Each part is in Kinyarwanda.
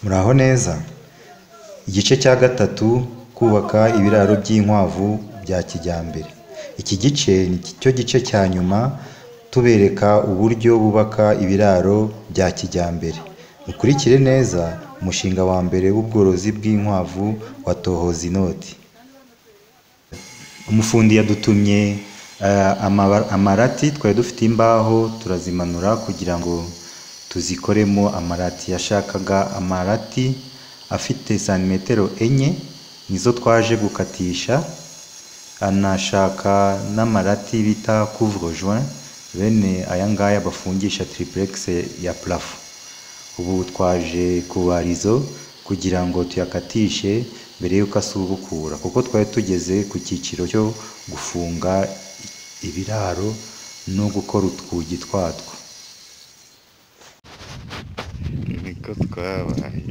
Muraho neza? Igice cya gatatu kubaka ibiraro by'inkwavu bya kijyambere. Iki gice ni cyo gice cya nyuma tubereka uburyo bubaka ibiraro bya kijyambere. Mukurikire neza umushinga wa mbere w'ubworozi bw'inkwavu wa Tohozinoti. Umufundi yadutumye amarati, twari dufite imbaho turazimanura kugira ngo tuzikoremo amarati. Yashakaga amarati afite santimetero enye nizo twaje gukatisha, anashaka n'amarati bita couvre-joint bene aya ngaya bafungisha tiripuregisi ya parafo. Ubu twaje kubara izo kugira ngo tuyakatishe mbere y'uko asubukura kuko twari tugeze ku cyiciro cyo gufunga ibiraro no gukora utwugi twatwo. niko twabaye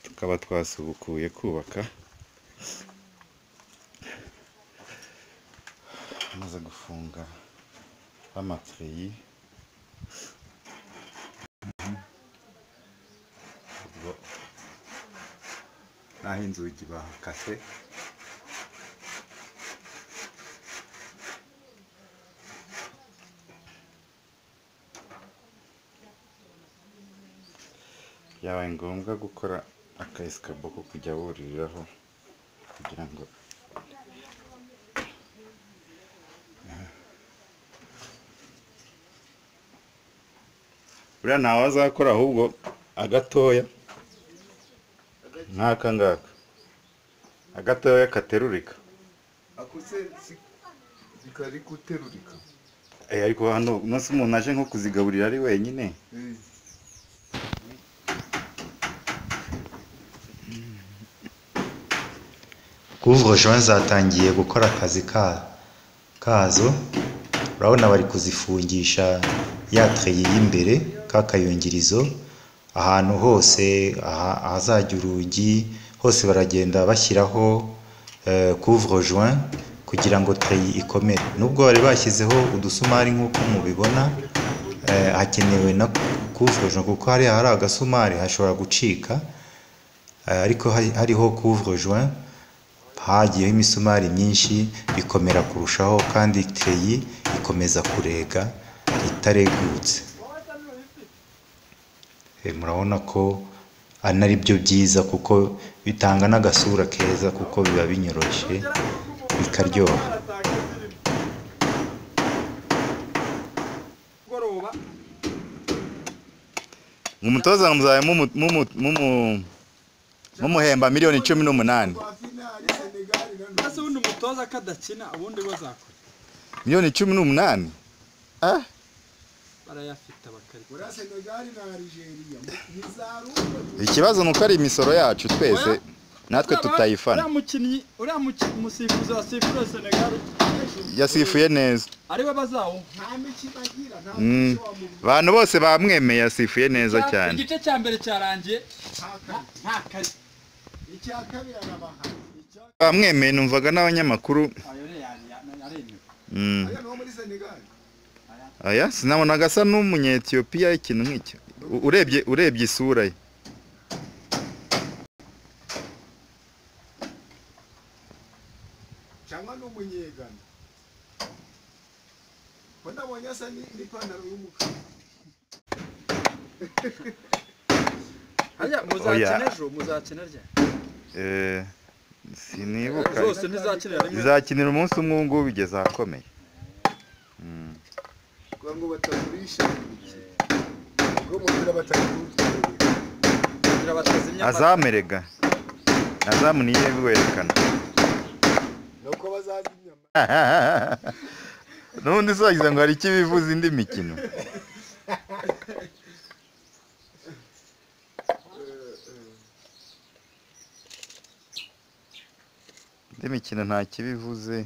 tukaba twasubukuye kubaka amaze gufunga amatiriyi ubwo naho inzugi bahakase byabaye ngombwa gukora aka esikabo ko kujya buririraho kugira ngo buriya ntawe azakora ahubwo agatoya nk'aka ngaka agatoya katerurika akuse kari guterurika Eh, ariko hano uno si umuntu aje nko kuzigaburira ari wenyine Eh, Couvre-joint zatangiye gukora akazi ka kazo, urabona bari kuzifungisha ya tireyi y'imbere, ka kayungirizo, ahantu hose aha- ahazajya urugi hose baragenda bashyiraho eh, couvre-joint kugira ngo tireyi ikomere. Nubwo bari bashyizeho udusumari nk'uko mubibona, eh, hakenewe na couvre-joint kuko hariya hari agasumari hashobora gucika, eh, ariko hari- hariho couvre-joint hagiyeho imisumari myinshi bikomera kurushaho kandi tereyi ikomeza kurega itaregutse E, murabona ko anari byo byiza kuko bitanga n'agasura keza kuko biba binyoroshye bikaryoha umutoza muzaye mumu- mumu- mumu- mumuhemba miliyoni cumi n'umunani ese ubundi umutoza ko adakina ubundi bazakora miliyoni cumi n'umunani Ah, barayafite bakari buriya senegali na arigeria ntizarumva ikibazo ni uko ari imisoro yacu twese natwe tutayifana uriya mukinnyi uriya muki- umusifuzi wasifuriye senegali yasifuye neza ariwe bazawo nta mikino agira nta Mm. muco wamubuze abantu bose bamwemeye yasifuye neza cyane igice cya mbere cyarangiye nta kare nta kari icya kabiri arabahaye icya bamwemeye numvaga n'abanyamakuru ayo ni yani aremewe mm, aya niwo muri senegali aya sinabonaga asa n'umunyetiyopiya ikintu nk'icyo U- urebye urebye isura ye cyangwa ni umunyegana ko nabonye asa ni- n'ipantaro y'umukara hariya muzakina ejo muzakina rya Eh, sinibuka zose ntizakinira rimwe izakinira umunsi umwe ubu ngubu igeze ahakomeye Mm. kugira ngo batagurisha ubwo umupira batagurishije kugira bateze imyaka azamerega azamu niyo biwerekana ni uko bazaza inyama n'ubundi uzagize ngo hari ikibivuza indi mikino indi mikino nta kibivuze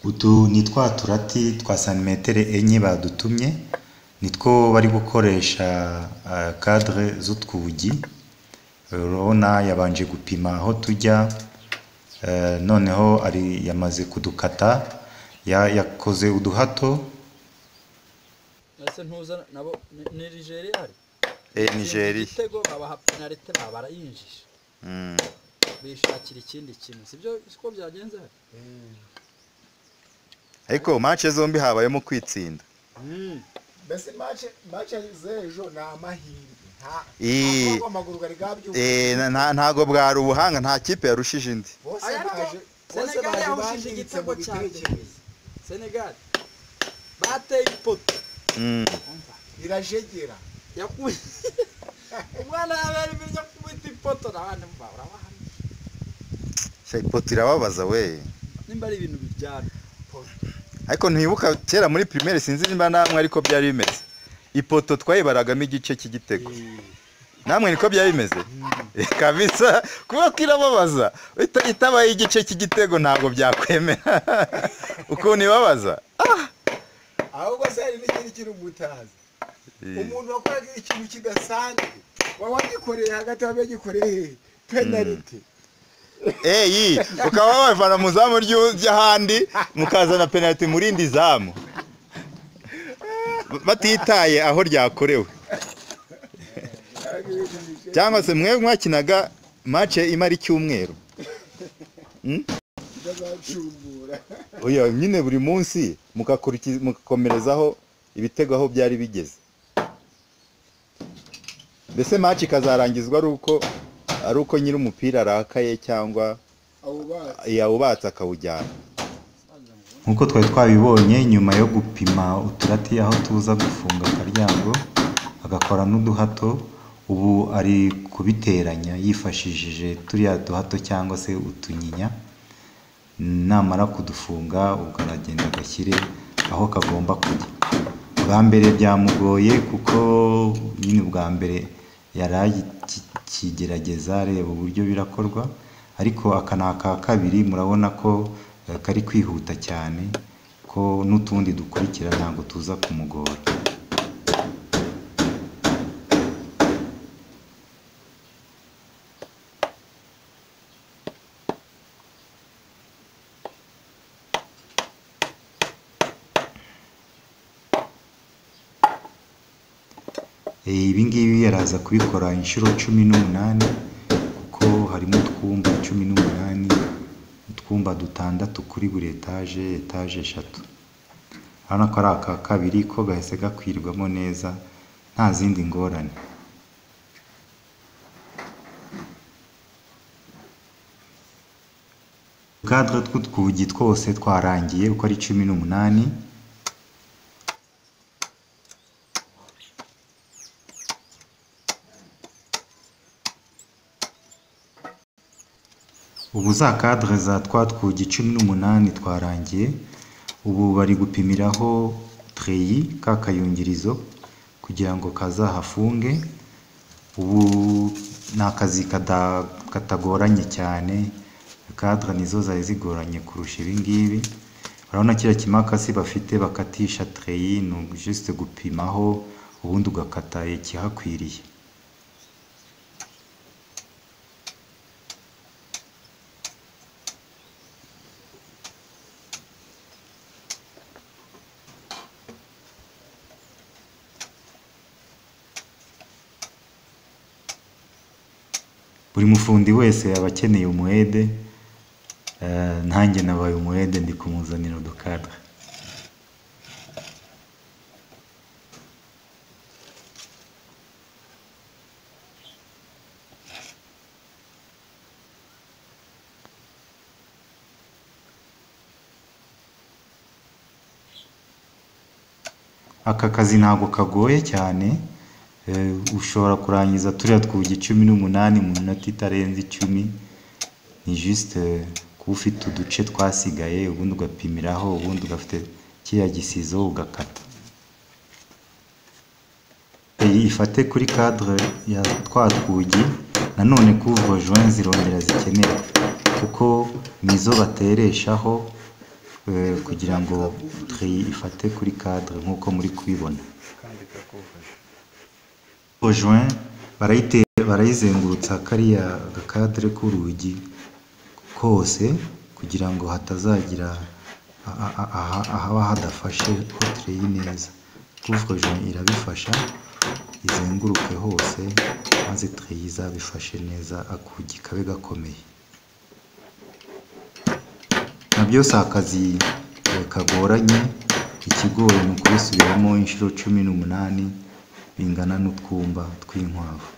utu ni twa turati twa santimetero enye badutumye nitwo bari gukoresha eh, cadre z'utwugi urabona yabanje gupima aho tujya eh, noneho ari yamaze kudukata ya- yakoze uduhato ese ntuzana nabo ni- ni Nigeria hari eh Nigeria igitego babaha penalite baba barayinjije Mm. bishakira ikindi kintu sibyo siko byagenze hari ariko match zombi habayemo kwitsinda mbese mace mace z'ejo ni amahirwe nta Eh. ntabwo amaguru bari eh bwabyumva na- nta- ntago bwari ubuhanga nta kipe yarushije indi bose Aya ariko baje bose Senegal baje yahuje bashinitse igitego mu cya mbere. bitekerezo Senegal bateye ipoto Mm. irajegera yakubise umwana yabera ibiryo kubita ipoto n'abandi mva urabaha Sha, ipoto irababaza we nimba ari ibintu bijyana ariko ntibuka kera muri primaire sinzi nimba namwe ariko byari bimeze ipoto twayibaragamo igice cy'igitego namwe niko byari bimeze kabisa kuba kirababaza Ita- itabaye igice cy'igitego ntabwo byakwemera ukuntu ibabaza ahubwo se hari n'ikindi kintu mutazi umuntu wakoraga ikintu kidasanzwe waba wagikoreye hagati waba yagikoreye hehe penaliti eyi ukaba wabivana mu zamu ry'u- ry'ahandi mukazana penaliti mu rindi zamu batitaye aho ryakorewe cyangwa se mwe mwakinaga mace imara icyumweru ndazacumbura oya nyine buri munsi mugakurikiza- mugakomerezaho ibitego aho byari bigeze mbese maci ikazarangizwa ari uko ari uko nyiri umupira arakaye cyangwa abo bana yawubatse akawujyana nk'uko twari twabibonye nyuma yo gupima uturati aho tuza gufunga akaryango agakora n'uduhato ubu ari kubiteranya yifashishije turiya duhato cyangwa se utunyinya namara kudufunga ubwo aragenda agashyire aho kagomba kujya bwa mbere byamugoye kuko nyine ubwa mbere yari akigerageza areba uburyo birakorwa ariko aka ni aka kabiri murabona ko eh, kari kwihuta cyane ko n'utundi dukurikira ntabwo tuza kumugora Eh, ibi ngibi araza kubikora inshuro cumi n'umunani kuko harimo utwumba cumi n'umunani utwumba dutandatu kuri buri etaje etaje eshatu urabona ko ari aka kabiri ko gahise gakwirwamo neza nta zindi ngorane ubwadwa tw'utwugi twose twarangiye uko ari cumi n'umunani ubu za kadre za twa twugi cumi n'umunani twarangiye ubu bari gupimiraho treyi ka kayungirizo kugira ngo kazahafunge ubu ni akazi kada- katagoranye cyane kadre nizo zari zigoranye kurusha ibi ngibi urabona kiriya kimakasi bafite bakatisha treyi ni juste gupimaho ubundi ugakata ikihakwiriye buri mufundi wese aba akeneye umuhede eh, nanjye nabaye umuhede ndi kumuzanira udukadre aka kazi ntabwo kagoye cyane eh, ushobora kurangiza turiya twugi cumi n'umunani mu minota itarenze icumi ni juste eh, kuba ufite uduce twasigaye ubundi ugapimiraho ubundi ugafite kiriya gisizo ugakata iyi ifate kuri cadre ya twa twugi nanone kuva juin zirongera zikenewe kuko nizo batereshaho eh, kugira ngo tri ifate kuri cadre nk'uko muri kubibona ojoin barayite barayizengurutsa kariya gakadere k'urugi kose kugira ngo hatazagira a- a- a- aha- ahaba hadafashe hotere neza couvre-joint irabifasha izenguruke hose maze treyi izabifashe neza akugi kabe gakomeye na byose akazi kagoranye ikigori ni ukubisubiramo inshuro cumi n'umunani bingana n'utwumba tw'inkwavu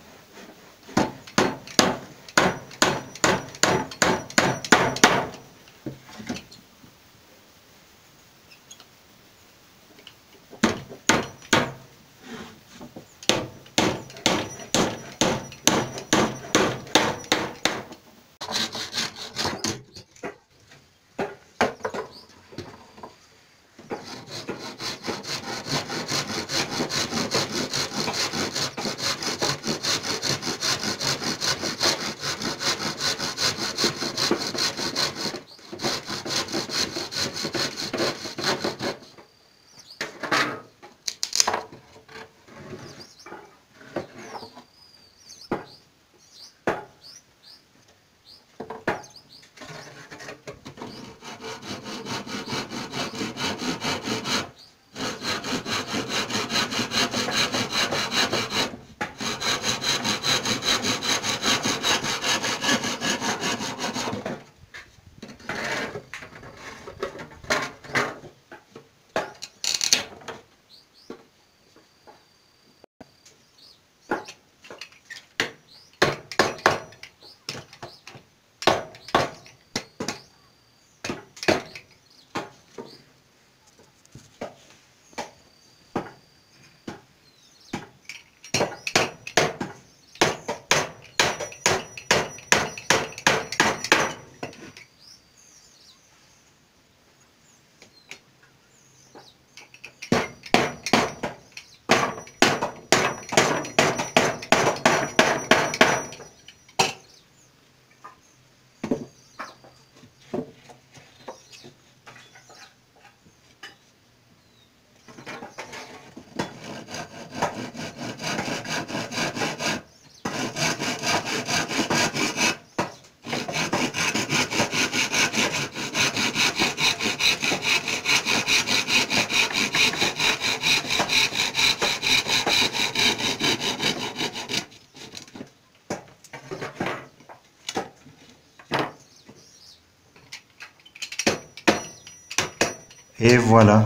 Et voilà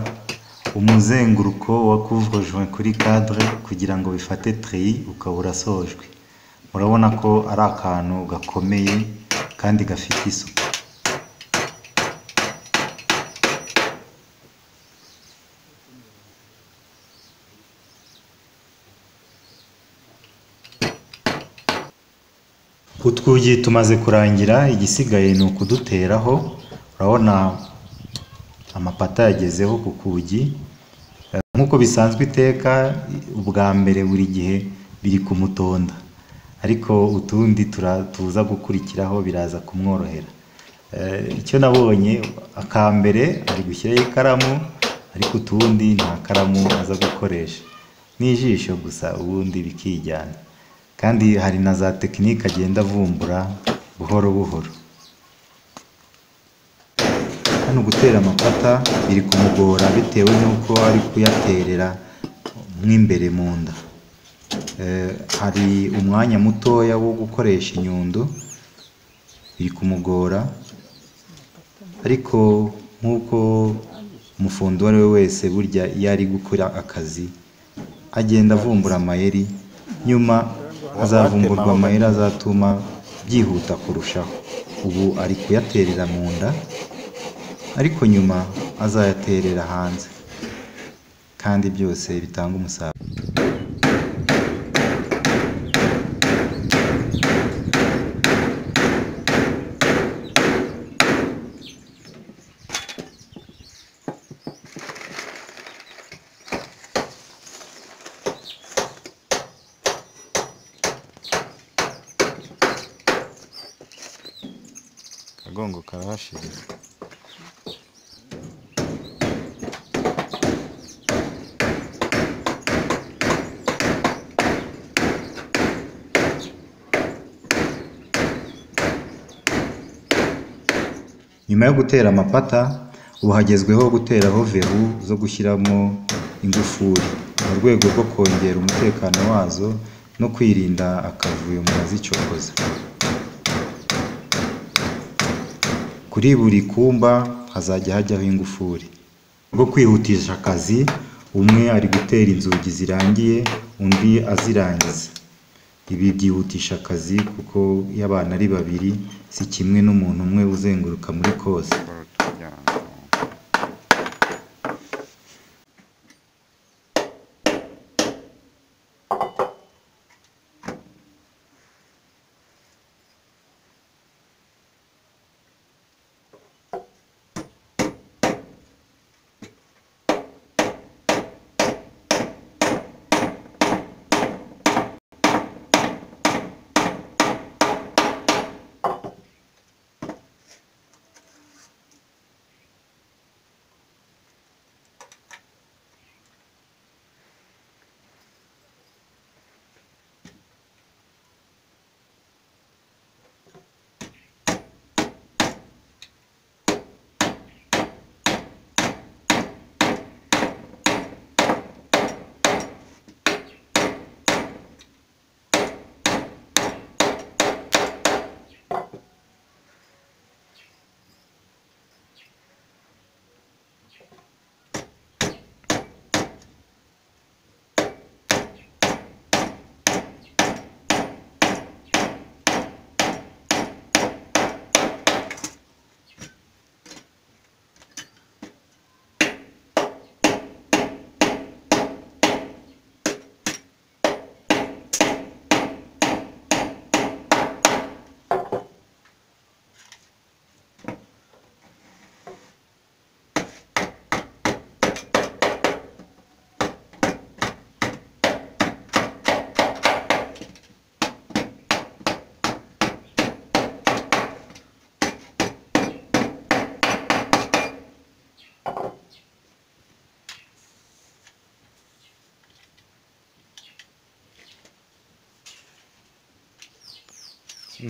umuzenguruko wa couvre-joint kuri cadre kugira ngo bifate treyi ukaba urasojwe murabona ko ari akantu gakomeye kandi gafite isuku utwugi tumaze kurangira igisigaye ni ukuduteraho urabona amapata yagezeho ku kugi Eh, nk'uko bisanzwe iteka ubwa mbere buri gihe biri kumutonda ariko utundi tura- tuza gukurikiraho biraza kumworohera Eh, icyo nabonye aka mbere ari gushyiraho ikaramu ariko utundi nta karamu aza gukoresha n'ijisho gusa ubundi bikijyana kandi hari na za tekinike agenda avumbura buhoro buhoro hano gutera amapata biri kumugora bitewe n'uko ari kuyaterera mo imbere mu nda Eh, hari umwanya mutoya wo gukoresha inyundo biri kumugora ariko nk'uko umufundi uwo ari we wese burya iyo ari gukora akazi agenda avumbura amayeri nyuma azavumburwa amayeri azatuma byihuta kurushaho ubu ari kuyaterera mu nda ariko nyuma azayaterera hanze kandi byose bitanga umusaruro agongo karahashiriza nyuma yo gutera amapata ubu hagezweho guteraho veru zo gushyiramo ingufuri mu rwego rwo kongera umutekano wazo no kwirinda akavuyo mu bazicokoza kuri buri kumba hazajya hajyaho ingufuri rwo kwihutisha akazi umwe ari gutera inzugi zirangiye undi azirangiza ibi byihutisha akazi kuko iyo abana ari babiri si kimwe n'umuntu umwe uzenguruka muri kose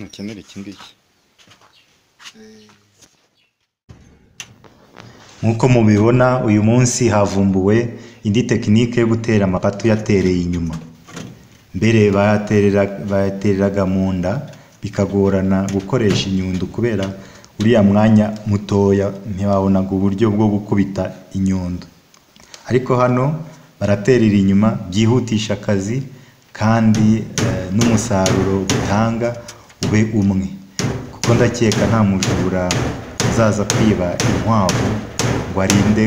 nukenera iki ngiki nk'uko mubibona uyu munsi havumbuwe indi tekinike yo gutera amapatu yatereye inyuma mbere bayaterera- bayatereraga mu nda bikagorana gukoresha inyundo kubera uriya mwanya mutoya ntibabonaga uburyo bwo gukubita inyundo ariko hano baraterera inyuma byihutisha akazi kandi eh, n'umusaruro bitanga ube umwe kuko ndakeka nta mujura uzaza kwiba inkwavu ngo arinde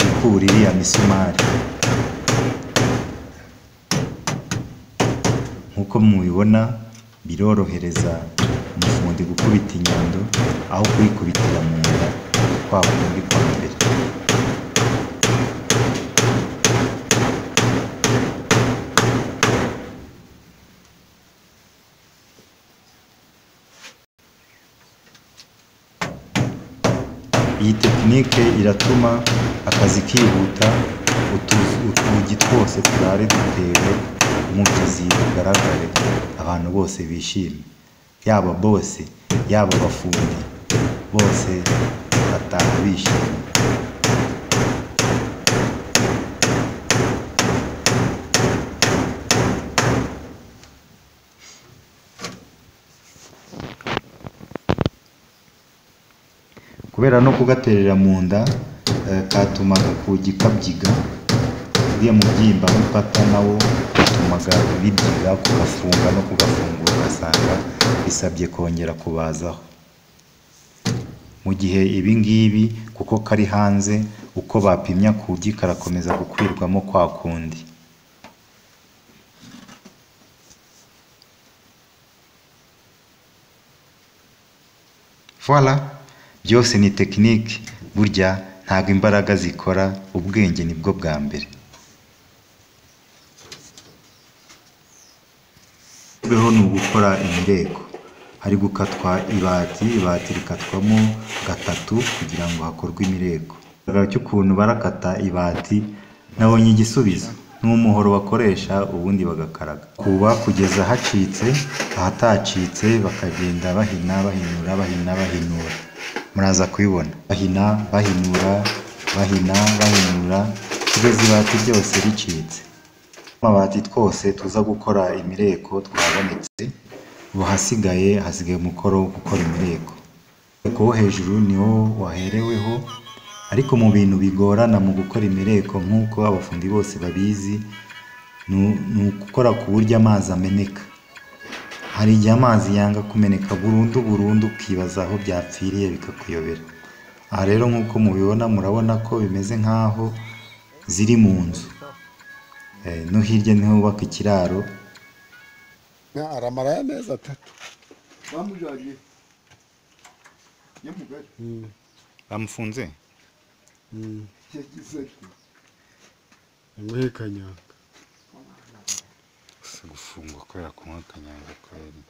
gukura iriya misumari nk'uko mubibona birorohereza umufundi gukubita inyundo aho kuyikubitira mu nda kwa kundi kwa mbere iyi tekinike iratuma akazi kihuta utu- utugi twose turare dutewe umubyizi bugaragare abantu bose bishimye yaba bose yaba abafundi bose bataha bishimye kubera no kugaterera mu nda eh, katumaga kugi kabyiga uriya mubyimba w'ipata nawo utumaga bibyiga kugafunga no kugafungura ugasanga bisabye kongera kubazaho mu gihe ibi ngibi kuko kari hanze uko bapimya kugi karakomeza gukwirwamo kwa kundi voila byose ni tekinike burya ntabwo imbaraga zikora ubwenge nibwo bwa mbere beho ni ugukora imireko hari gukatwa ibati ibati rikatwamo gatatu kugira ngo hakorwe imireko Ikigaragara cy'ukuntu barakata ibati nabonye igisubizo ni umuhoro bakoresha ubundi bagakaraga kuba kugeza hacitse ahatacitse bakagenda bahina bahinura bahina bahinura muraza kubibona bahina bahinura bahina bahinura kugeza ibati ryose ricitse amabati twose tuza gukora imireko twabonetse ubu hasigaye hasigaye umukoro wo gukora imireko umureko wo hejuru niwo wahereweho ariko mu bintu bigorana mu gukora imireko nk'uko abafundi bose babizi ni u- ni ugukora ku buryo amazi ameneka hari igihe amazi yanga kumeneka burundu burundu ukibaza aho byapfiriye bikakuyobera aha rero nk'uko mubibona murabona ko bimeze nk'aho ziri mu nzu Eh, no hirya niho bubaka ikiraro aramara y'amezi atatu bamujagiye nyamugari bamufunze yagize ati umuhekanyanga gufungwa kubera kunywa kanyanga kweri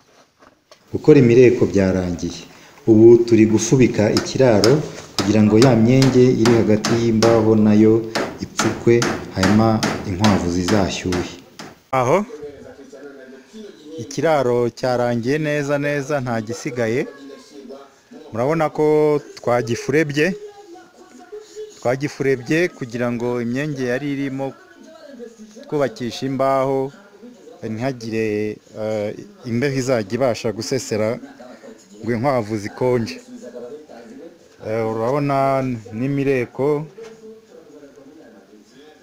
gukora imireko byarangiye ubu turi gufubika ikiraro kugira ngo ya myenge iri hagati y'imbaho nayo ipfukwe hanyuma inkwavu zizashyuhe aho ikiraro cyarangiye neza neza nta gisigaye murabona ko twagifurebye twagifurebye kugira ngo imyenge yari irimo twubakisha imbaho ntihagire eh, imbeho izajya ibasha gusesera ngo inkwavu zikonje Eh, urabona n'imireko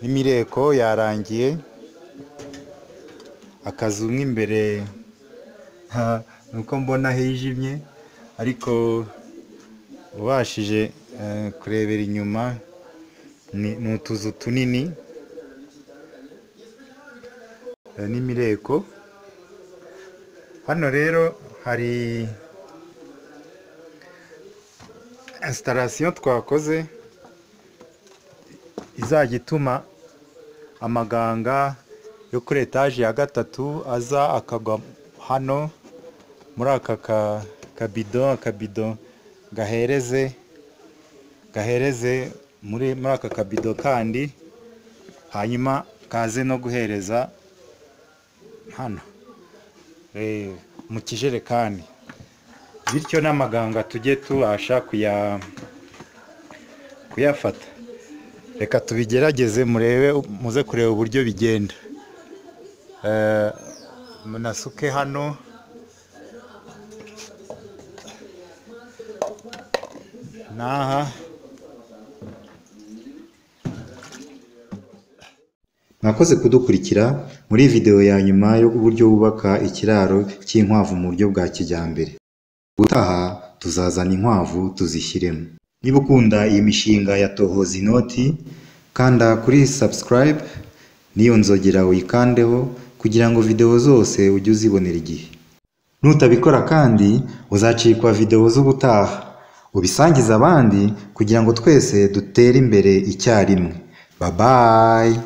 n'imireko yarangiye akazu mo imbere ha- nuko mbona hijimye ariko ubashije eh, kurebera inyuma ni ni utuzu tunini eh, n'imireko hano rero hari installation twakoze izajya ituma amaganga yo kuri etaje ya gatatu aza akagwa hano muri aka ka- kabido akabido gahereze gahereze muri muri aka kabido kandi hanyuma kaze no guhereza hano eh, mu kijerekani bityo n'amaganga tujye tubasha kuya kuyafata reka tubigerageze murebe muze kureba uburyo bigenda Eh, munasuke hano n'aha mwakoze kudukurikira muri videwo ya nyuma y'uburyo bubaka ikiraro cy'inkwavu mu buryo bwa kijyambere ubutaha tuzazana inkwavu tuzishyiremo niba ukunda iyi mishinga ya tohoza inoti kanda kuri subscribe n'iyo nzogera uyikandeho kugira ngo videwo zose ujye uzibonera igihe nutabikora kandi uzacikwa videwo z'ubutaha ubisangize abandi kugira ngo twese dutere imbere icyarimwe babayi